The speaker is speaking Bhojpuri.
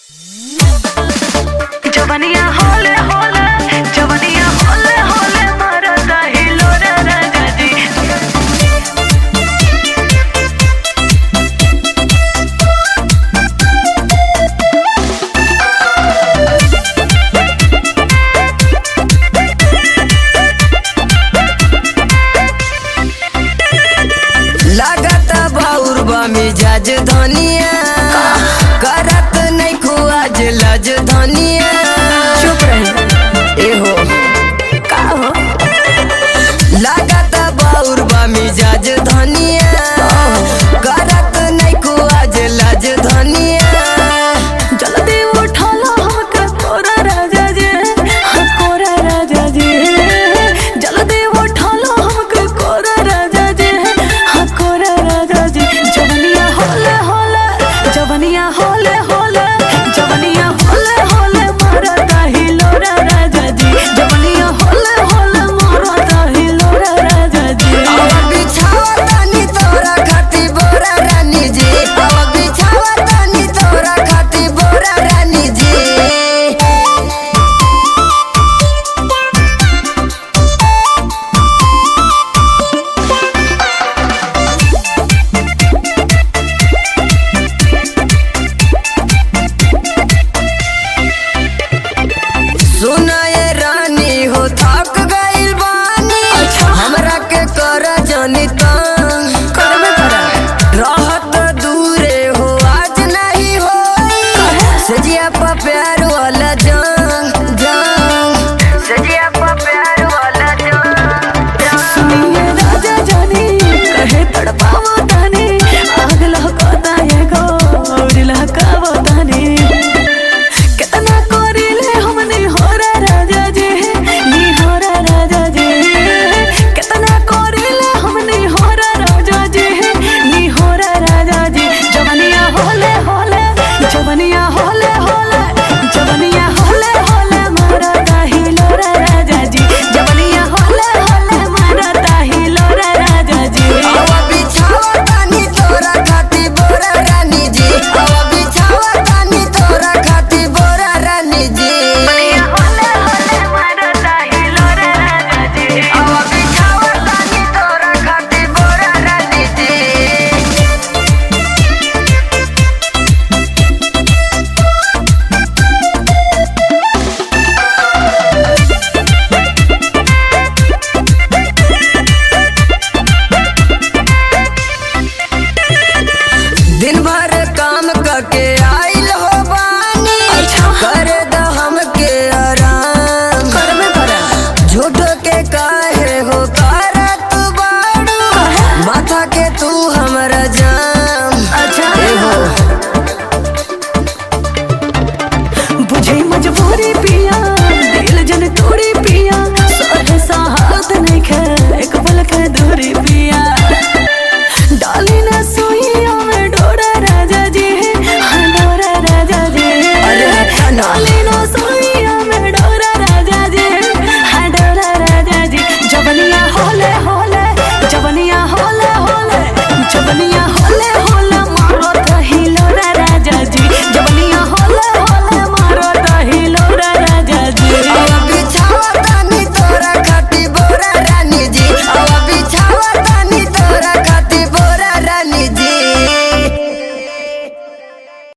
जवनिया होले होले जवनिया होले होले मरदा हिलोरा राजा जी लागत बाउर बा मिजाज धनिया करत नहीं खुआज लज धनिया चुप रही एहो का हो लागत बाउर बा मिजाज धनिया करत नहीं खुआज लज धनिया जल्दी उठालो हमके कोरा राजा जी हाँ कोरा राजा जी जल्दी उठालो हमके कोरा राजा जी हाँ कोरा राजा जी जवनिया होले होले जवनिया होले होले जवनिया होले होले मरदा हिलोरा राजा जी जवनिया होले होले मरदा हिलोरा राजा जी अब बिछावा तानी तोरा खाती बोरा रानी जी अब बिछावा तानी तोरा खाती बोरा रानी जी सुनाए रानी हो थक गइल बानी हमरा के कर जनी तंग करबे करा रहत दूरे हो आज नहीं हो सजिया पर प्यार वाला